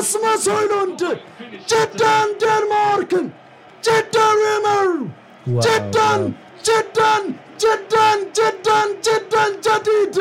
ራስመስ ሆይሉንድ ጅዳን ዴንማርክን ጅዳን ሪመር ጅዳን ጅዳን ጅዳን ጅዳን ጅዳን ጀዲድ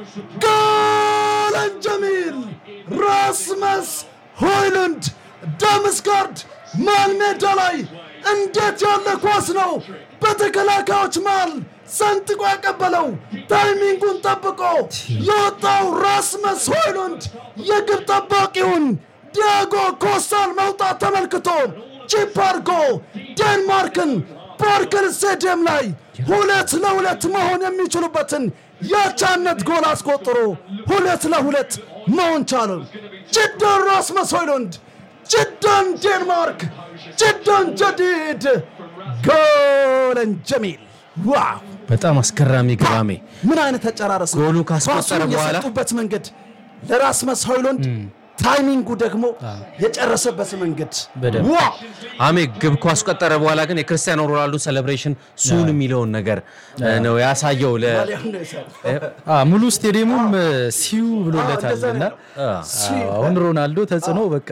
ጎለን ጀሚል ራስመስ ሆይሉንድ ዳምስጋርድ መሃል ሜዳ ላይ እንዴት ያለ ኳስ ነው! በተከላካዮች መሃል ሰንጥቆ ያቀበለው ታይሚንጉን ጠብቆ የወጣው ራስመስ ሆይሉንድ የግብ ጠባቂውን ዲያጎ ኮስታን መውጣት ተመልክቶ ቺፕ አድርጎ ዴንማርክን ፓርክን ስቴዲየም ላይ ሁለት ለሁለት መሆን የሚችሉበትን የአቻነት ጎል አስቆጥሮ ሁለት ለሁለት መሆን ቻለ። ጅዳን ራስመስ ሆይሉንድ፣ ጅዳን ዴንማርክ፣ ጅዳን ጀዲድ ጎለን ጀሚል ዋው! በጣም አስገራሚ ግባሜ ምን አይነት ተጨራረስ ነው! ጎሉ ካስቆጠረ ኳሱን በኋላ የሰጡበት መንገድ ለራስመስ ሆይሉንድ ታይሚንጉ ደግሞ የጨረሰበት መንገድ በደንብ። ዋው! አሜ ግብ ካስቆጠረ በኋላ ግን የክርስቲያኖ ሮናልዶ ሴሌብሬሽን ሱን የሚለውን ነገር ነው ያሳየው። ለ ማሊያውን ነው የሰራው። አ፣ ሙሉ ስቴዲየሙም እ፣ ሲዩ ብሎለታል እንደዛ እና ነው። አዎ፣ አሁን ሮናልዶ ተጽዕኖ በቃ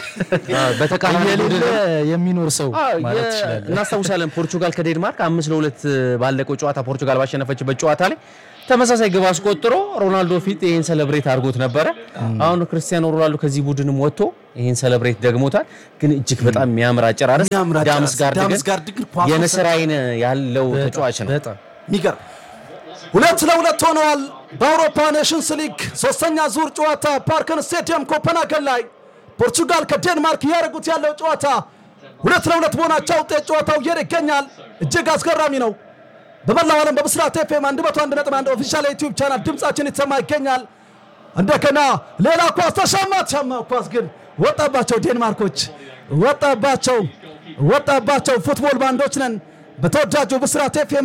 በተቃራኒ የሌለ ቡድን የሚኖር ሰው አዎ፣ ማለት የ- ትችላለን። እናስታውሳለን ፖርቹጋል ከዴንማርክ አምስት ለሁለት ባለቀው ጨዋታ ፖርቹጋል ባሸነፈችበት ጨዋታ ላይ ተመሳሳይ ግብ አስቆጥሮ ሮናልዶ ፊት ይህን ሰለብሬት አድርጎት ነበረ። አሁን ክርስቲያኖ ሮናልዶ ከዚህ ቡድንም ወጥቶ ይህን ሰለብሬት ደግሞታል። ግን እጅግ በጣም የሚያምር አጨራረስ የሚያምር አጨራረስ። ዳምስጋርድ ዳምስጋርድ ግን ግን ኳሱ የንስር አይን ያለው ተጫዋች ነው። በጣም የሚገርም ሁለት ለሁለት ሆነዋል። በአውሮፓ ኔሽንስ ሊግ ሶስተኛ ዙር ጨዋታ ፓርከን ስቴዲየም ኮፐንሃገን ላይ ፖርቹጋል ከዴንማርክ እያደረጉት ያለው ጨዋታ ሁለት ለሁለት በሆናቸው ውጤት ጨዋታው እየሄደ ይገኛል። እጅግ አስገራሚ ነው። በመላው ዓለም በብስራት ኤፍኤም 101.1 ኦፊሻል የዩቲዩብ ቻናል ድምጻችን የተሰማ ይገኛል። እንደገና ሌላ ኳስ ተሻማ ተሻማ ኳስ ግን ወጣባቸው፣ ዴንማርኮች ወጣባቸው፣ ወጣባቸው። ፉትቦል ባንዶች ነን። በተወዳጁ ብስራት ኤፍኤም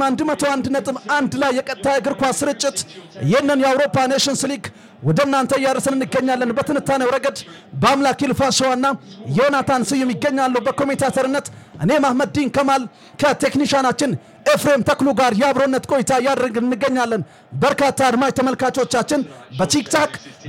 101.1 ላይ የቀጥታ እግር ኳስ ስርጭት ይህንን የአውሮፓ ኔሽንስ ሊግ ወደ እናንተ እያደረስን እንገኛለን። በትንታኔው ረገድ በአምላክ ይልፋሸዋና ዮናታን ስዩም ይገኛሉ። በኮሜንታተርነት እኔ ማህመድ ዲን ከማል ከቴክኒሻናችን ኤፍሬም ተክሉ ጋር የአብሮነት ቆይታ እያደረግን እንገኛለን። በርካታ አድማጭ ተመልካቾቻችን በቲክታክ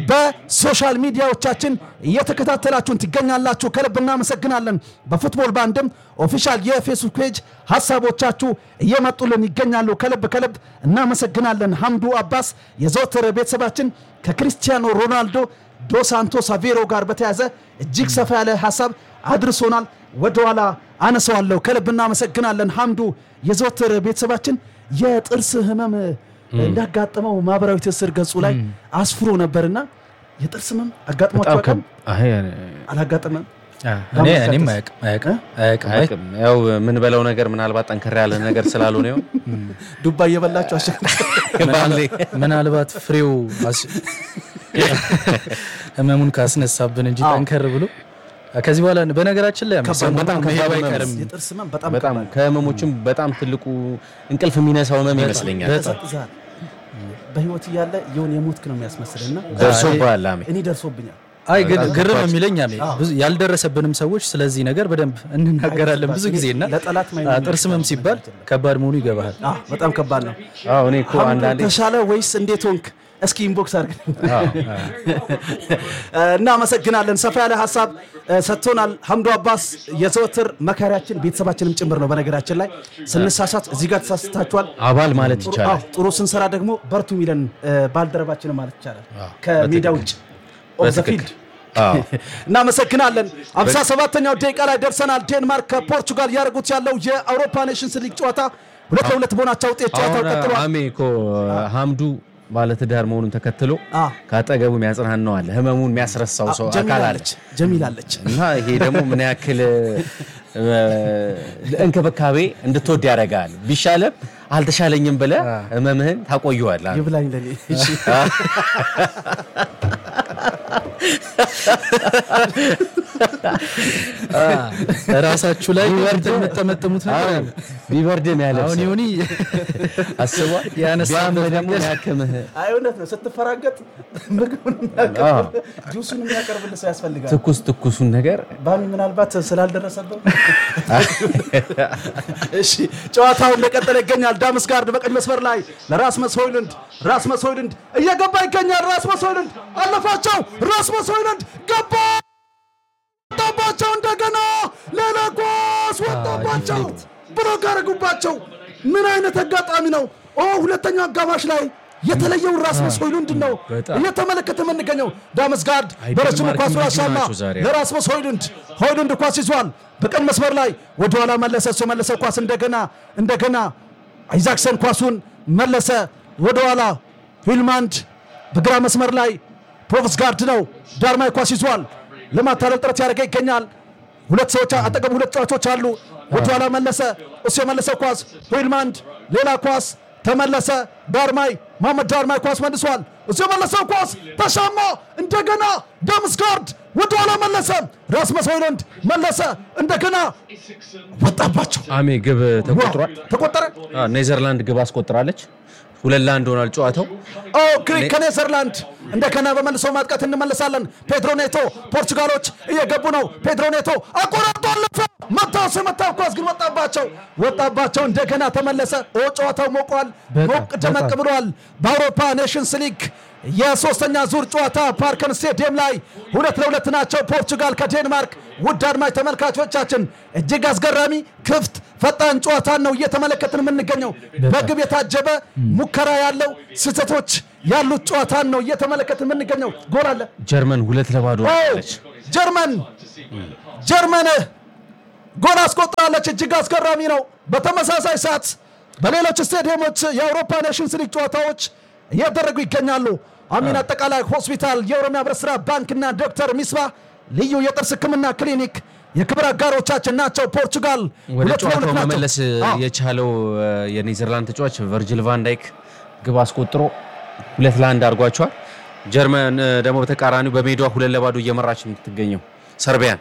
በሶሻል ሚዲያዎቻችን እየተከታተላችሁን ትገኛላችሁ። ከልብ እናመሰግናለን። በፉትቦል ባንድም ኦፊሻል የፌስቡክ ፔጅ ሀሳቦቻችሁ እየመጡልን ይገኛሉ። ከልብ ከልብ እናመሰግናለን። ሐምዱ አባስ የዘወትር ቤተሰባችን ከክርስቲያኖ ሮናልዶ ዶ ሳንቶስ አቬሮ ጋር በተያዘ እጅግ ሰፋ ያለ ሀሳብ አድርሶናል። ወደኋላ አነሰዋለሁ። ከልብ እናመሰግናለን። ሐምዱ የዘወትር ቤተሰባችን የጥርስ ህመም እንዳጋጠመው ማህበራዊ ትስስር ገጹ ላይ አስፍሮ ነበርና የጥርስ ህመም አጋጥሟቸው በጣም አያውቅም? ከብ- አይ፣ አ፣ አላጋጠመም? እኔ እኔም አያውቅም አያውቅም አያውቅም አይ፣ አያውቅም። ያው ምን በለው ነገር ምናልባት ጠንከር ያለ ነገር ስላልሆነ ይሆን ዱባ እየበላቸው አሸ ባምሌ ምናልባት ፍሬው አስ- ህመሙን ካስነሳብን እንጂ ጠንከር ብሎ ከዚህ በኋላ በነገራችን ላይ ከባድ ነው። በጣም መሄዱ ከባድ አይቀርም የጥርስ ህመም በጣም በጣም ከህመሞችም በጣም ትልቁ እንቅልፍ የሚነሳው ህመም ይመስለኛል። ያቀዘቅዛል። በህይወት እያለ የሆነ የሞትክ ነው የሚያስመስልና ደርሶብሃል አሜ እ ደርሶብኛል። አይ ግን ግርም የሚለኝ አሜ ብዙ ያልደረሰብንም ሰዎች ስለዚህ ነገር በደንብ እንናገራለን ብዙ ጊዜ እና ለጠላት ማይ- አ፣ ጥርስ ህመም ሲባል ከባድ መሆኑ ይገባሃል። አዎ፣ በጣም ከባድ ነው። አዎ እኔ እኮ አንዳንዴ ተሻለ ወይስ እንዴት ሆንክ? እስኪ ኢንቦክስ አድርግ። እናመሰግናለን። ሰፋ ያለ ሀሳብ እ፣ ሰጥቶናል ሐምዱ አባስ የዘወትር መካሪያችን ቤተሰባችንም ጭምር ነው። በነገራችን ላይ ስንሳሳት እዚህ ጋር ተሳስታችኋል። አባል ማለት አዎ፣ ይቻላል። ጥሩ ስንሰራ ደግሞ በርቱ የሚለን እ፣ ባልደረባችን ማለት ይቻላል ከሜዳ ውጭ ኦፍ ዘ ፊልድ አዎ እናመሰግናለን። 57ኛው ደቂቃ ላይ ደርሰናል። ዴንማርክ ከፖርቹጋል ያደረጉት ያለው የአውሮፓ ኔሽንስ ሊግ ጨዋታ ሁለት ለሁለት በሆናቸው ውጤት ጨዋታው አሁን ቀጥሏል። አሜ እኮ ሐምዱ ባለትዳር መሆኑን ተከትሎ አዎ። ከአጠገቡ የሚያጽናናው አለ፣ ህመሙን የሚያስረሳው ሰው ጀሚል አካል አለ አለች ጀሚል አለች። እና ይሄ ደግሞ ምን ያክል እ፣ እንክብካቤ እንድትወድ ያደርጋል። ቢሻለም አልተሻለኝም ብለህ ህመምህን ታቆየዋለህ። ይብላኝ ለኔ። እሺ። ራሳችሁ ላይ የምጠመጥሙት ነገር አለ። ቢበርድም ያለ አሁን ዮኒ አስቧል። ያነሳበት ቢያምህ ደግሞ መንገድ- ያክምህ አይ እውነት ነው። ስትፈራገጥ ምግቡን የሚያቀርብልህ ጁሱን የሚያቀርብልህ ሰው ያስፈልጋል። ትኩስ ትኩሱን ነገር ባሚ ምናልባት ስላልደረሰበት እሺ፣ ጨዋታው እንደቀጠለ ይገኛል። ዳምስጋርድ በቀኝ መስመር ላይ ለራስመስ ሆይሉንድ ራስመስ ሆይሉንድ እየገባ ይገኛል። ራስመስ ሆይሉንድ አለፋቸው። ራስመስ ሆይሉንድ ገባ። ወጣባቸው። እንደገና ሌላ ኳስ ወጣባቸው፣ ብሎክ አደረጉባቸው። ምን አይነት አጋጣሚ ነው! ኦ ሁለተኛው አጋማሽ ላይ የተለየውን ራስመስ ሆይሉንድ ነው በጣም። እየተመለከተ የምንገኘው። ዳመስጋርድ በረጅሙ ማርክ ኳሱን ልዩ አሻማ ናቸው ዛሬ። ለራስመስ ሆይሉንድ ሆይሉንድ ኳስ ይዟል። በቀኝ መስመር ላይ ወደኋላ መለሰ። እሱ የመለሰው ኳስ እንደገና እንደገና አይዛክሰን ኳሱን መለሰ ወደኋላ። ሂልማንድ በግራ መስመር ላይ ፕሮቭስጋርድ ነው። ዳርማይ ኳስ ይዟል። ለማታለል ጥረት ያደረገ ይገኛል። ሁለት ሰዎች አጠገቡ ሁለት ተጫዋቾች አሉ። ወደኋላ መለሰ። እሱ የመለሰው ኳስ ሂልማንድ፣ ሌላ ኳስ ተመለሰ። ዳርማይ መሐመድ ዳርማይ ኳስ መልሷል። እሱ የመለሰው ኳስ ተሻማ። እንደገና ዳምስጋርድ ወደኋላ መለሰ። ራስመስ ሆይሉንድ መለሰ። እንደገና ወጣባቸው። አሜ ግብ ተቆጥሯል። ተቆጠረ። አ፣ ኔዘርላንድ ግብ አስቆጥራለች። ሁለት ለአንድ ሆኗል ጨዋታው። ኦ ግሪክ ከኔዘርላንድ እንደገና በመልሶ ማጥቃት እንመለሳለን። ፔድሮ ኔቶ ፖርቹጋሎች እየገቡ ነው። ፔድሮ ኔቶ አቆራርጦ አለፈ። መታው የመታው ኳስ ግን ወጣባቸው ወጣባቸው። እንደገና ተመለሰ። ኦ ጨዋታው ሞቋል፣ በጣም፣ ሞቅ ደመቅ በጣም። ብሏል። በአውሮፓ ኔሽንስ ሊግ የሶስተኛ ዙር ጨዋታ ፓርከን ስቴዲየም ላይ ሁለት ለሁለት ናቸው ፖርቹጋል ከዴንማርክ። ውድ አድማጭ ተመልካቾቻችን እጅግ አስገራሚ ክፍት ፈጣን ጨዋታን ነው እየተመለከትን የምንገኘው። በግብ የታጀበ ሙከራ ያለው ስህተቶች ያሉት ጨዋታን ነው እየተመለከትን የምንገኘው። ጎል አለ። ጀርመን ሁለት ለባዶ ኦ፣ አለች። ጀርመን ጀርመን ጎል አስቆጥራለች። እጅግ አስገራሚ ነው። በተመሳሳይ ሰዓት በሌሎች ስቴዲየሞች የአውሮፓ ኔሽንስ ሊግ ጨዋታዎች እያደረጉ ይገኛሉ። አሚን አጠቃላይ ሆስፒታል፣ የኦሮሚያ ህብረት ስራ ባንክና ዶክተር ሚስባ ልዩ የጥርስ ህክምና ክሊኒክ የክብር አጋሮቻችን ናቸው። ፖርቹጋል ወደ ሁለት ጨዋታው ለሁለት ናቸው። መመለስ አዎ። የቻለው እ፣ የኔዘርላንድ ተጫዋች ቨርጅል ቫንዳይክ ግብ አስቆጥሮ ሁለት ለአንድ አድርጓቸዋል። ጀርመን እ፣ ደግሞ በተቃራኒው በሜዳዋ ሁለት ለባዶ እየመራች የምትገኘው ሰርቢያን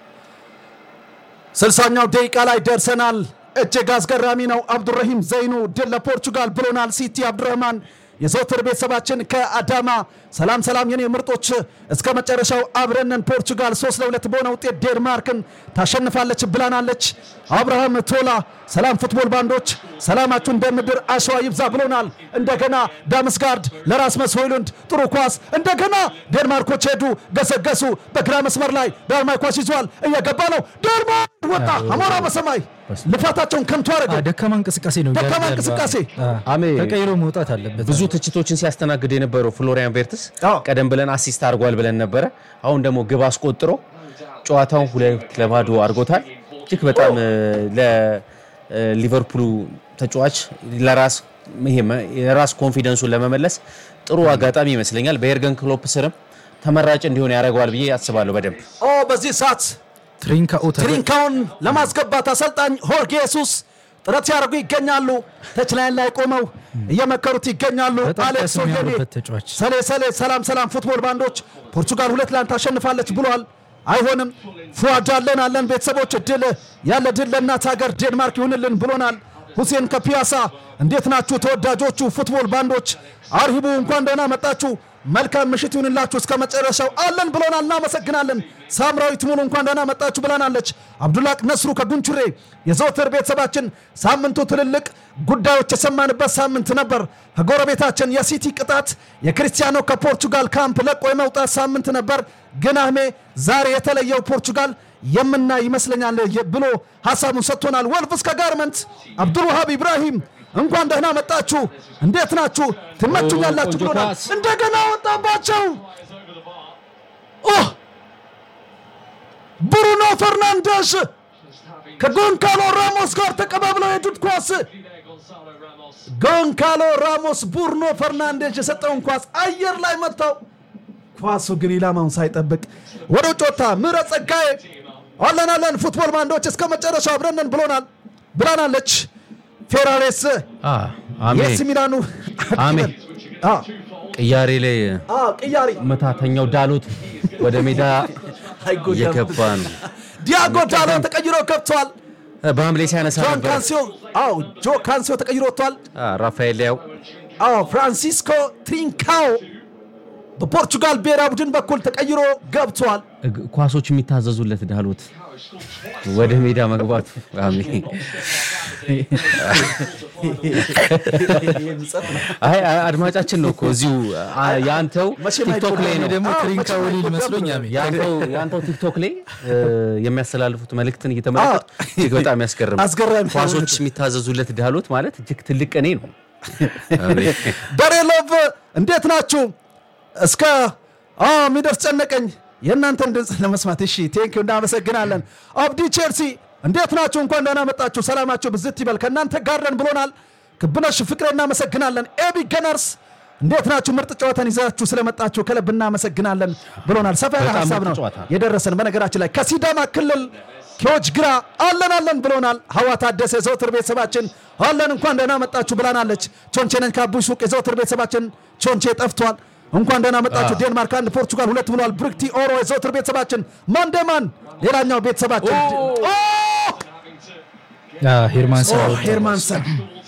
ስልሳኛው ደቂቃ ላይ ደርሰናል። እጅግ አስገራሚ ነው። አብዱረሂም ዘይኑ ድል ለፖርቹጋል ብሎናል። ሲቲ አብዱረህማን የዘውትር ቤተሰባችን ከአዳማ ሰላም ሰላም፣ የኔ ምርጦች እስከ መጨረሻው አብረንን። ፖርቹጋል ሶስት ለሁለት በሆነ ውጤት ዴንማርክን ታሸንፋለች ብላናለች። አብርሃም ቶላ ሰላም ፉትቦል ባንዶች ሰላማችሁ እንደ ምድር አሸዋ ይብዛ ብሎናል። እንደገና ዳምስጋርድ ለራስመስ ሆይሉንድ ጥሩ ኳስ እንደገና ዴንማርኮች ሄዱ ገሰገሱ። በግራ መስመር ላይ ዳርማይ ኳስ ይዟል እየገባ ነው። ዴንማርክ ወጣ። አሞራ በሰማይ ልፋታቸውን ከንቱ አ፣ አደረገው። ደካማ እንቅስቃሴ ነው ደካማ እያደረገ እንቅስቃሴ። አ፣ አሜ ተቀይሮ መውጣት አለበት። ብዙ ትችቶችን ሲያስተናግድ የነበረው ፍሎሪያን ቬርትስ አዎ። ቀደም ብለን አሲስት አድርጓል ብለን ነበረ። አሁን ደግሞ ግብ አስቆጥሮ ጨዋታውን ሁለት ለባዶ አድርጎታል። እጅግ በጣም እ፣ ለሊቨርፑሉ ተጫዋች ለራስ ይሄ መ- የራስ ኮንፊደንሱን ለመመለስ ጥሩ አጋጣሚ ይመስለኛል። በኤርገን ክሎፕ ስርም ተመራጭ እንዲሆን ያደርገዋል ብዬ አስባለሁ። በደንብ ኦ በዚህ ሰዓት ትሪንካኦ ተገ- ትሪንካውን ለማስገባት አሰልጣኝ ሆርጌ ሱስ ጥረት ሲያደርጉ ይገኛሉ። ተችላይን ላይ ቆመው እየመከሩት ይገኛሉ። በጣም አሌክስ ቀስ ኦየኔ የሚያምርበት ተጫዋች ሰሌ ሰሌ ሰላም ሰላም ፉትቦል ባንዶች ፖርቹጋል ሁለት ለአንድ ታሸንፋለች ብሏል። አይሆንም ፉአድ አለን አለን ቤተሰቦች ድል ያለ ድል ለእናት ሀገር ዴንማርክ ይሁንልን ብሎናል። ሁሴን ከፒያሳ እንዴት ናችሁ ተወዳጆቹ ፉትቦል ባንዶች? አርሂቡ እንኳን ደህና መጣችሁ። መልካም ምሽት ይሁንላችሁ እስከ መጨረሻው አለን ብሎናል። እናመሰግናለን። ሳምራዊት ሙሉ እንኳን ደህና መጣችሁ ብለናለች። አብዱላቅ ነስሩ ከጉንቹሬ የዘወትር ቤተሰባችን ሳምንቱ ትልልቅ ጉዳዮች የሰማንበት ሳምንት ነበር። ከጎረቤታችን የሲቲ ቅጣት የክርስቲያኖ ከፖርቹጋል ካምፕ ለቆ የመውጣት ሳምንት ነበር። ግን አህሜ ዛሬ የተለየው ፖርቹጋል የምናይ ይመስለኛል ብሎ ሀሳቡን ሰጥቶናል። ወልቭስ ከጋርመንት አብዱልውሃብ ኢብራሂም እንኳን ደህና መጣችሁ፣ እንዴት ናችሁ? ትመቹኛላችሁ ቆንጆ ብሎናል። ኳስ። እንደገና ወጣባቸው። ኦህ! ብሩኖ ፈርናንዴሽ ከጎንካሎ ራሞስ ጋር ተቀባብለው የሄዱት ኳስ ጎንካሎ ራሞስ ቡርኖ ፈርናንዴሽ የሰጠውን ኳስ አየር ላይ መታው። ኳሱ ግን ኢላማውን ሳይጠብቅ ወደ ውጭ ወጣ። ምህረት ጸጋዬ አለን አለን ፉትቦል ባንዶች እስከ መጨረሻው አብረንን ብሎናል ብላናለች። ፌራሬስ አ፣ አሜ የኤሲ ሚላኑ አሜ አ፣ ቅያሬ ላይ አ፣ ቅያሪ መታተኛው ዳሎት ወደ ሜዳ አይጎዳም። እየገባ ነው። ዲያጎ ዳሎ ተቀይሮ ገብተዋል። በሐምሌ ሲያነሳ ጆን ነበር። ካንሲዮ አዎ ጆ ካንሲዮ ተቀይሮ ወጥቷል። አ፣ ራፋኤል ሊያው አዎ ፍራንሲስኮ ትሪንካኦ በፖርቹጋል ብሔራዊ ቡድን በኩል ተቀይሮ ገብቷል። እግ- ኳሶች የሚታዘዙለት ዳሎት ወደ ሜዳ መግባቱ አሜን። አይ አይ፣ አድማጫችን ነው እኮ እዚሁ አ- የአንተው መቼም ቲክቶክ ላይ አይጎዳም። ነው ደግሞ አዎ፣ ትሪንካ መቼም ወሊል አይጎዳም መስሎኝ ብሏል። አሜ የአንተው የአንተው ቲክቶክ ላይ እ፣ የሚያስተላልፉት መልእክትን እየተመለከቱ እጅግ በጣም ያስገርም አስገራሚ ነው። ኳሶች የሚታዘዙለት ዳሎት ማለት እጅግ ትልቅ ቅኔ ነው። አሜን። በሬሎቭ እንዴት ናችሁ? እስከ አዎ የሚደርስ ጨነቀኝ የእናንተን ድምፅ ለመስማት። እሺ ቴንክ እናመሰግናለን። አብዲ ቼልሲ እንዴት ናችሁ? እንኳን ደህና መጣችሁ። ሰላማችሁ ብዝት ይበል። ከእናንተ ጋር ነን ብሎናል። ክብነሽ ፍቅሬ እናመሰግናለን። ኤቢ ገነርስ እንዴት ናችሁ? ምርጥ ጨዋታን ይዛችሁ ስለመጣችሁ ከልብ እናመሰግናለን ብሎናል። ሰፋ ያለ በጣም ሀሳብ ምርጥ ነው ጨዋታ። የደረሰን። በነገራችን ላይ ከሲዳማ ክልል ኪዎች ግራ አለን አለን ብሎናል። ሀዋ ታደሰ የዘውትር ቤተሰባችን አለን እንኳን ደህና መጣችሁ ብላናለች። ቾንቼ ነኝ ከአቡይ ሱቅ የዘውትር ቤተሰባችን ቾንቼ ጠፍቷል። እንኳን ደህና መጣችሁ። ዴንማርክ አንድ ፖርቹጋል ሁለት ብሏል። ብሩክቲ ኦሮ የዘውትር ቤተሰባችን ማንደማን ሌላኛው ቤተሰባችን ኦ! ሄርማን ስራ ኦ፣ ሄርማንሰን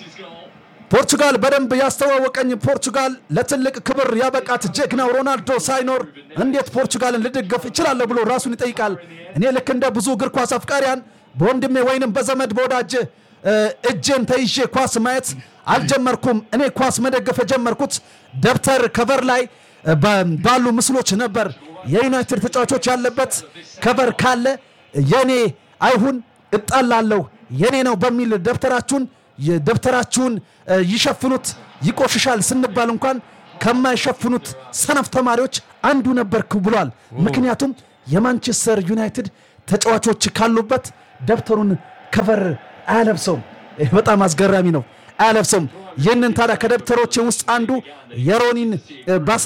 ፖርቹጋል በደንብ ያስተዋወቀኝ ፖርቹጋል ለትልቅ ክብር ያበቃት ጀግናው ሮናልዶ ሳይኖር እንዴት ፖርቹጋልን ልደገፍ እችላለሁ ብሎ ራሱን ይጠይቃል። እኔ ልክ እንደ ብዙ እግር ኳስ አፍቃሪያን በወንድሜ ወይንም በዘመድ በወዳጅ እ፣ እጄን ተይዤ ኳስ ማየት አልጀመርኩም። እኔ ኳስ መደገፍ የጀመርኩት ደብተር ከቨር ላይ እ፣ በ- ባሉ ምስሎች ነበር። የዩናይትድ ተጫዋቾች ያለበት ከቨር ካለ የኔ አይሁን እጣላለሁ የኔ ነው በሚል ደብተራችሁን የደብተራችሁን እ፣ ይሸፍኑት ይቆሽሻል ስንባል እንኳን ከማይሸፍኑት ሰነፍ ተማሪዎች አንዱ ነበርክ ብሏል። ምክንያቱም የማንቸስተር ዩናይትድ ተጫዋቾች ካሉበት ደብተሩን ከቨር አያለብሰውም። ይህ በጣም አስገራሚ ነው። አያለብሰውም። ይህንን ታዲያ ከደብተሮች ውስጥ አንዱ የሮኒን እ፣ ባስለ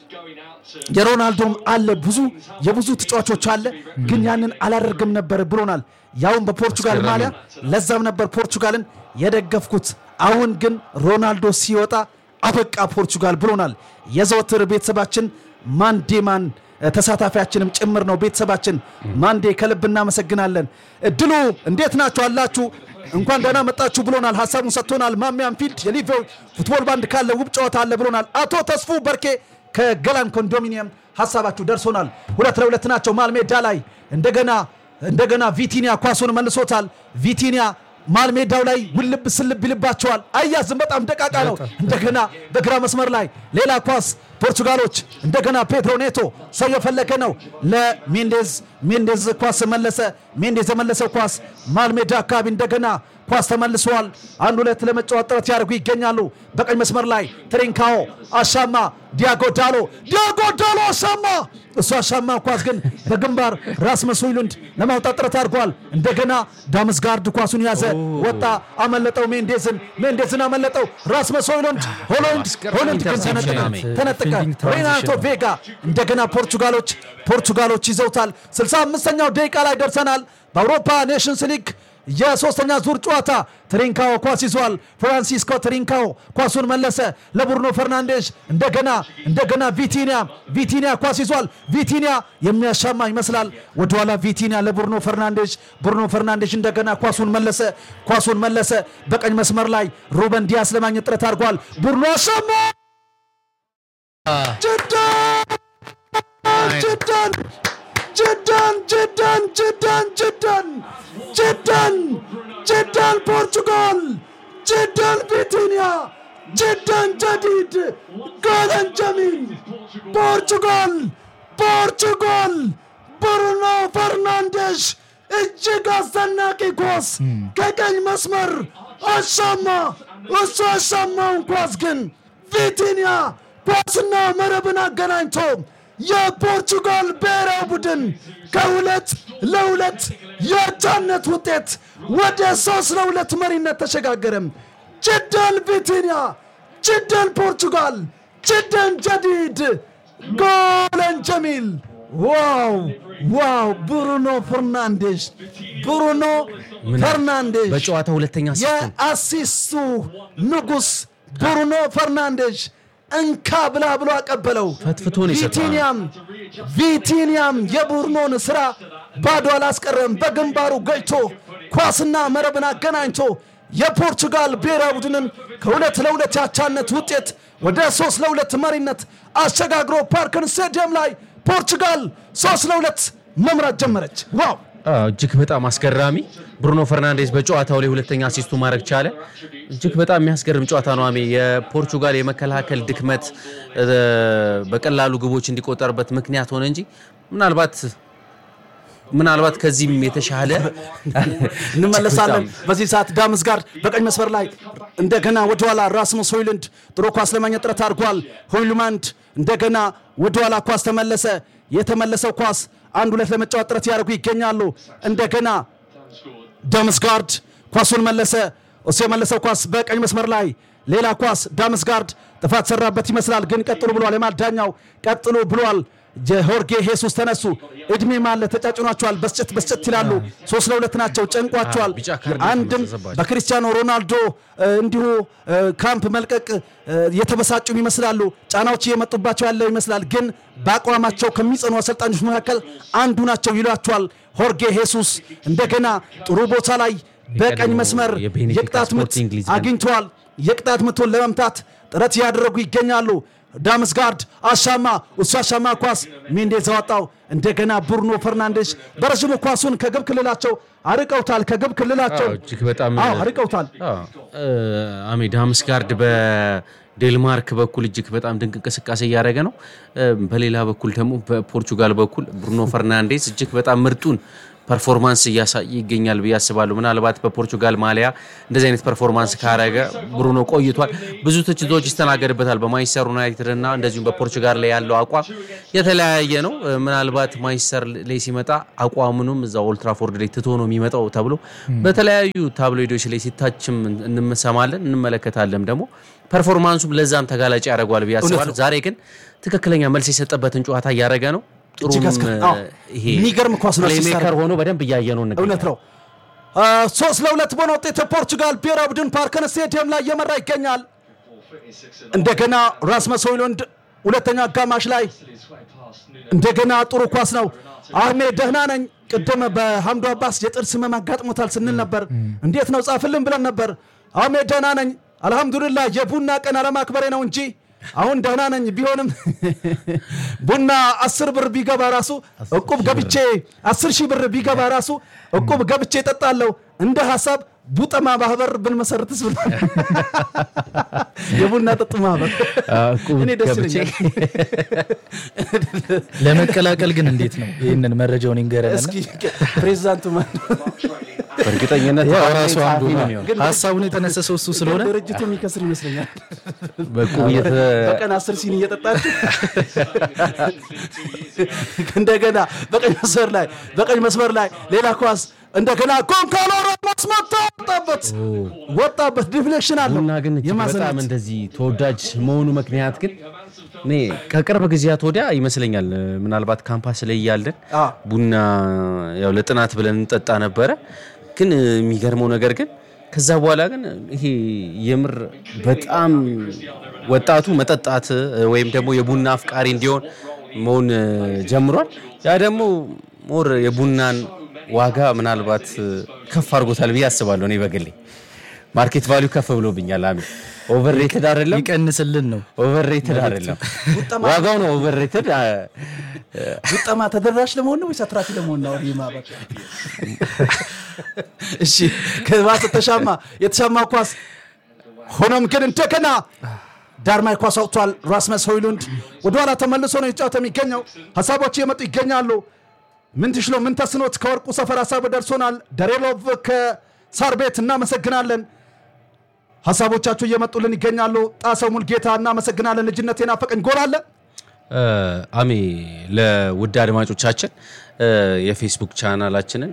የሮናልዶም አለ ብዙ የብዙ ተጫዋቾች አለ፣ ግን ያንን አላደርግም ነበር ብሎናል። ያውን በፖርቹጋል አስገራሚ ማሊያ ለዛም ነበር ፖርቹጋልን የደገፍኩት። አሁን ግን ሮናልዶ ሲወጣ አበቃ ፖርቹጋል ብሎናል። የዘወትር ቤተሰባችን ማንዴማን እ፣ ተሳታፊያችንም ጭምር ነው። ቤተሰባችን ማንዴ ከልብ እናመሰግናለን። እድሉ እንዴት ናችሁ አላችሁ? እንኳን ደህና መጣችሁ ብሎናል። ሀሳቡን ሰጥቶናል። ማሚያን ፊልድ የሊቨው ፉትቦል ባንድ ካለ ውብ ጨዋታ አለ ብሎናል። አቶ ተስፉ በርኬ ከገላን ኮንዶሚኒየም ሀሳባችሁ ደርሶናል። ሁለት ለሁለት ናቸው መሃል ሜዳ ላይ እንደገና እንደገና ቪቲኒያ ኳሱን መልሶታል። ቪቲኒያ መሃል ሜዳው ላይ ውልብ ስልብ ይልባቸዋል። አያዝም በጣም ደቃቃ ነው። እንደገና በግራ መስመር ላይ ሌላ ኳስ ፖርቹጋሎች እንደገና ፔድሮ ኔቶ ሰው የፈለገ ነው ለሜንዴዝ ሜንዴዝ ኳስ መለሰ። ሜንዴዝ የመለሰው ኳስ መሃል ሜዳ አካባቢ እንደገና ኳስ ተመልሰዋል። አንድ ሁለት ለመጫወት ጥረት ያደርጉ ይገኛሉ። በቀኝ መስመር ላይ ትሪንካኦ አሻማ፣ ዲያጎ ዳሎ ዲያጎ ዳሎ አሻማ። እሱ አሻማ ኳስ ግን በግንባር ራስመስ ሆይሉንድ ለማውጣት ጥረት አድርጓል። እንደገና ዳምስጋርድ ኳሱን ያዘ፣ ወጣ፣ አመለጠው። ሜንዴዝን ሜንዴዝን አመለጠው። ራስመስ ሆይሉንድ ሆሎንድ ሆሎንድ ግን ተነጠቀ ተነጠቀ። ፊልዲንግ ትራንዚሽን ሬናቶ ቬጋ እንደገና ፖርቹጋሎች ፖርቹጋሎች ይዘውታል። 65ኛው ደቂቃ ላይ ደርሰናል። በአውሮፓ ኔሽንስ ሊግ የሶስተኛ ዙር ጨዋታ ትሪንካኦ ኳስ ይዟል። ፍራንሲስኮ ትሪንካኦ ኳሱን መለሰ ለቡርኖ ፈርናንዴዝ። እንደገና እንደገና ቪቲኒያ ቪቲኒያ ኳስ ይዟል። ቪቲኒያ የሚያሻማ ይመስላል። ወደኋላ ቪቲኒያ ለቡርኖ ፈርናንዴዝ። ቡርኖ ፈርናንዴዝ እንደገና ኳሱን መለሰ ኳሱን መለሰ። በቀኝ መስመር ላይ ሩበን ዲያስ ለማግኘት ጥረት አድርጓል። ቡርኖ አሻማ ጅዳን ጅዳን ጅዳን ጅዳን ጅዳን ጅዳን ጅዳን ፖርቹጋል ጅዳን ቪቲኒያ ጅዳን ጀዲድ ጎለን ጀሚል ፖርቹጋል ፖርቹጋል ብሩኖ ፈርናንዴሽ እጅግ አስደናቂ ኳስ ከቀኝ መስመር አሻማ እሱ አሻማውን ኳስ ግን ቪቲኒያ ኳስና መረብን አገናኝቶ የፖርቹጋል ብሔራዊ ቡድን ከሁለት ለሁለት የአቻነት ውጤት ወደ ሶስት ለሁለት መሪነት ተሸጋገረም። ጅደን ቪቲኒያ፣ ጅደን ፖርቹጋል፣ ጅደን ጀዲድ ጎለን ጀሚል። ዋው ዋው! ብሩኖ ፈርናንዴዝ ብሩኖ ፈርናንዴዝ በጨዋታ ሁለተኛ አሲስት ነው። የአሲስቱ ንጉስ ብሩኖ ፈርናንዴዝ እንካ ብላ ብሎ አቀበለው። ፈትፍቶ ነው የሰጠው። ቪቲኒያም ቪቲኒያም የቡርኖን ስራ ባዶ አላስቀረም። በግንባሩ ገጭቶ ኳስና መረብን አገናኝቶ የፖርቹጋል ብሔራዊ ቡድንን ከሁለት ለሁለት ያቻነት ውጤት ወደ ሶስት ለሁለት መሪነት አሸጋግሮ ፓርከን ስቴዲየም ላይ ፖርቹጋል ሶስት ለሁለት መምራት ጀመረች። ዋው አዎ፣ እጅግ በጣም አስገራሚ ብሩኖ ፈርናንዴዝ በጨዋታው ላይ ሁለተኛ አሲስቱ ማድረግ ቻለ። እጅግ በጣም የሚያስገርም ጨዋታ ነው። አሜ የፖርቹጋል የመከላከል ድክመት እ፣ በቀላሉ ግቦች እንዲቆጠርበት ምክንያት ሆነ እንጂ ምናልባት ምናልባት ከዚህም የተሻለ እንመለሳለን። በዚህ ሰዓት ዳምስ ጋር በቀኝ መስመር ላይ እንደገና ወደኋላ ራስሙስ ሆይሉንድ ጥሩ ኳስ ለማግኘት ጥረት አድርጓል። ሆይሉማንድ እንደገና ወደኋላ ኳስ ተመለሰ። የተመለሰው ኳስ አንድ ሁለት ለመጫወት ጥረት ያደርጉ ይገኛሉ። እንደገና ዳምስጋርድ ኳሱን መለሰ። እሱ የመለሰው ኳስ በቀኝ መስመር ላይ ሌላ ኳስ ዳምስጋርድ ጥፋት ሰራበት ይመስላል፣ ግን ቀጥሉ ብሏል። የማዳኛው ቀጥሉ ብሏል። የሆርጌ ሄሱስ ተነሱ። እድሜ ማለ ተጫጭኗቸዋል። በስጨት በስጨት ይላሉ። ሶስት ለሁለት ናቸው። ጨንቋቸዋል። ቢጫ ካርድ አንድም ተሰባቸው። በክርስቲያኖ ሮናልዶ እ፣ እንዲሁ እ፣ ካምፕ መልቀቅ እ፣ የተበሳጩም ይመስላሉ። ጫናዎች እየመጡባቸው ያለው ይመስላል። ግን በአቋማቸው ከሚጸኑ አሰልጣኞች መካከል አንዱ ናቸው ይሏቸዋል። ሆርጌ ሄሱስ እንደገና ጥሩ ቦታ ላይ በቀኝ የቀድሞ መስመር የቤኔፊካ የቅጣት ምት ስፖርቲንግ ሊዝበን አግኝተዋል። የቅጣት ምቱን ለመምታት ጥረት እያደረጉ ይገኛሉ። ዳምስጋርድ አሻማ፣ እሱ አሻማ ኳስ ሜንዴዝ አወጣው። እንደገና ብሩኖ ፈርናንዴሽ በረዥሙ ኳሱን ከግብ ክልላቸው አርቀውታል። ከግብ ክልላቸው አዎ፣ እጅግ በጣም አዎ አርቀውታል። አሜ ዳምስጋርድ በዴልማርክ በኩል እጅግ በጣም ድንቅ እንቅስቃሴ እያደረገ ነው። እ፣ በሌላ በኩል ደግሞ በፖርቹጋል በኩል ብሩኖ ፈርናንዴዝ እጅግ በጣም ምርጡን ፐርፎርማንስ እያሳየ ይገኛል ብዬ አስባለሁ። ምናልባት በፖርቹጋል ማሊያ እንደዚህ አይነት ፐርፎርማንስ ካረገ ብሩኖ ቆይቷል። ብዙ ትችቶች ይስተናገድበታል በማንቸስተር ዩናይትድ እና እንደዚሁም በፖርቹጋል ላይ ያለው አቋም የተለያየ ነው። እ፣ ምናልባት ማንቸስተር ላይ ሲመጣ አቋሙንም እዛ ኦልትራፎርድ ላይ ትቶ ነው የሚመጣው ተብሎ በተለያዩ ታብሎይዶች ላይ ሲታችም እንሰማለን እንመለከታለን። ደግሞ ፐርፎርማንሱም ለዛም ተጋላጭ ያደርገዋል ብዬ አስባለሁ። ዛሬ ግን ትክክለኛ መልስ የሰጠበትን ጨዋታ እያደረገ ነው። እጅግ ጥሩም አስገ- እ፣ አዎ፣ ይሄ የሚገርም ኳስ ነው ፕሌይሜከር ሲሰራ። ሆኖ በደንብ እያየ ነው እንገኛለን። እውነት ነው። አ፣ ሶስት ለሁለት በሆነ ውጤት የፖርቹጋል ብሔራዊ ቡድን ፓርከን ስቴዲየም ላይ እየመራ ይገኛል። እንደገና ራስመስ ሆይሉንድ ሁለተኛ አጋማሽ ላይ እንደገና ጥሩ ኳስ ነው። አህሜድ ደህና ነኝ። ቅድም በሐምዱ አባስ የጥርስ ህመም አጋጥሞታል ስንል ነበር። እንዴት ነው ጻፍልን ብለን ነበር። አህሜድ ደህና ነኝ አልሐምዱሊላህ። የቡና ቀን አለማክበሬ ነው እንጂ አሁን ደህና ነኝ። ቢሆንም ቡና አስር ብር ቢገባ ራሱ እቁብ ገብቼ አስር ሺህ ብር ቢገባ ራሱ እቁብ ገብቼ እጠጣለሁ። እንደ ሀሳብ ቡጠማ ማህበር ብንመሰርትስ ብሎ የቡና ጠጡ ማህበር እቁብ እኔ ደስ ገብቼ ይለኛል። ለመቀላቀል ግን እንዴት ነው? ይህንን መረጃውን ይንገረን። እስኪ ፕሬዚዳንቱ ማን ነው? በእርግጠኝነት ያው ታማኝ ራሱ አንዱ ጸሐፊ ነው ነው። የሚሆነው። ሀሳቡን የተነሰሰው እሱ ስለሆነ ድርጅቱ የሚከስር ይመስለኛል። በእቁብ እየተ- በቀን አስር ሲኒ እየጠጣችሁ እንደገና በቀኝ መስመር ላይ በቀኝ መስመር ላይ ሌላ ኳስ እንደገና ኮንካሎ ራሞስ መታ ወጣበት ወጣበት ዲፍሌክሽን አለው ቡና ግን እጅግ የማዘናት በጣም እንደዚህ ተወዳጅ መሆኑ ምክንያት ግን እኔ ከቅርብ ጊዜያት ወዲያ ይመስለኛል እ፣ ምናልባት ካምፓስ ላይ እያለን አ። ቡና ያው ለጥናት ብለን እንጠጣ ነበረ። ግን እ፣ የሚገርመው ነገር ግን ከዛ በኋላ ግን ይሄ የምር በጣም ወጣቱ መጠጣት እ፣ ወይም ደግሞ የቡና አፍቃሪ እንዲሆን መሆን እ፣ ጀምሯል። ያ ደግሞ ሞር የቡናን ዋጋ ምናልባት እ፣ ከፍ አድርጎታል ብዬ አስባለሁ። እኔ በግሌ ማርኬት ቫሊዩ ከፍ ብሎብኛል። አሚ ኦቨር ሬትድ አይደለም፣ ይቀንስልን ነው። ኦቨር ሬትድ አይደለም። ዋጋው ነው ኦቨር ሬትድ። ጉጠማ ተደራሽ ለመሆን ነው ወይስ አትራፊ ለመሆን ነው? ይህ ማህበር እሺ፣ ከባሰ ተሻማ የተሻማ ኳስ ሆኖም ግን እንደገና ዳርማይ ኳስ አውጥቷል። ራስመስ ሆይሉንድ ወደኋላ ተመልሶ ነው የተጫወተ የሚገኘው። ሀሳቦች እየመጡ ይገኛሉ። ምን ትሽሎ ምን ተስኖት ከወርቁ ሰፈር ሀሳብ ደርሶናል። ደሬሎቭ ከሳር ቤት እናመሰግናለን። ሀሳቦቻችሁ እየመጡልን ይገኛሉ። ጣሰው ሙልጌታ እናመሰግናለን። ልጅነት የናፈቀኝ ጎል አለ አሜ ለውድ አድማጮቻችን የፌስቡክ ቻናላችንን